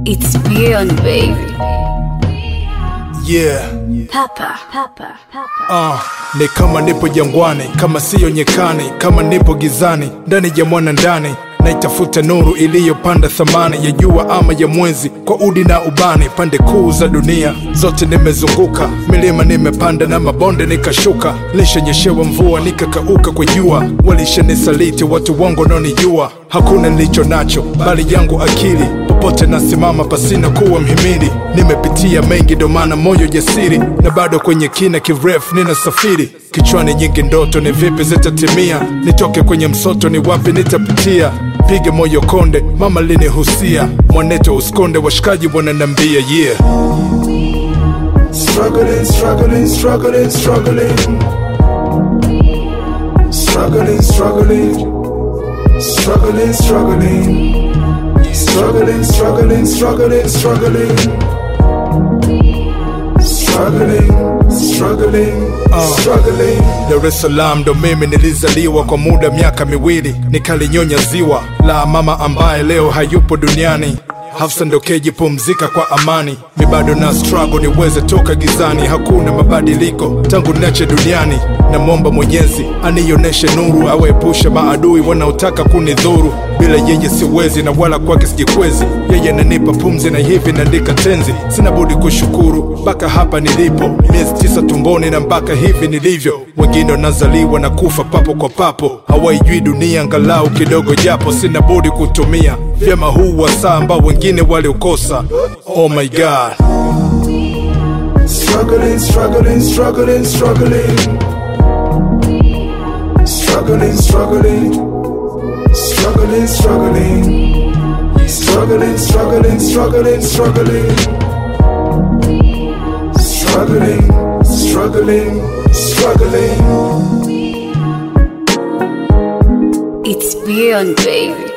It's beyond, baby. Yeah. Papa, papa, papa. Ah, ni kama nipo jangwani, kama siyo nyekani, kama nipo gizani, ndani ya mwana ndani naitafuta nuru iliyopanda thamani ya jua ama ya mwezi, kwa udi na ubani, pande kuu za dunia zote nimezunguka, milima nimepanda na mabonde nikashuka, lishanyeshewa mvua nikakauka kwa jua, walishanisaliti watu wangu wanaonijua, hakuna nilicho nacho bali yangu akili popote nasimama pasina kuwa mhimili. Nimepitia mengi, ndo maana moyo jasiri, na bado kwenye kina kirefu ninasafiri. Kichwani nyingi ndoto, ni vipi zitatimia? Nitoke kwenye msoto, ni wapi nitapitia? Pige moyo konde, mama linihusia, mwaneto uskonde, washikaji wananambia yeah. Struggling, struggling, struggling, struggling. Struggling, struggling. Struggling, struggling. Struggling, struggling, struggling, struggling. Struggling, struggling, struggling. Dar es Salaam ndo mimi nilizaliwa kwa muda miaka miwili, nikalinyonya ziwa la mama ambaye leo hayupo duniani. Hafsa ndo keji pumzika kwa amani, mi bado na struggle niweze toka gizani. Hakuna mabadiliko tangu niache duniani, namwomba Mwenyezi anionyeshe nuru, awaepushe maadui wanaotaka kunidhuru. Bila yeye siwezi na wala kwake sijikwezi, yeye ananipa pumzi na hivi naandika tenzi. Sina budi kushukuru mpaka hapa nilipo, miezi tisa tumboni na mpaka hivi nilivyo. Wengine wanazaliwa na kufa papo kwa papo, hawaijui dunia angalau kidogo, japo sina budi kutumia vyema huu wasaa ambao wengine waliukosa. Oh my God. Struggling, struggling, struggling, struggling. Struggling, struggling. Struggling, struggling. Struggling, struggling, struggling, struggling. Struggling, struggling, struggling. It's beyond, baby.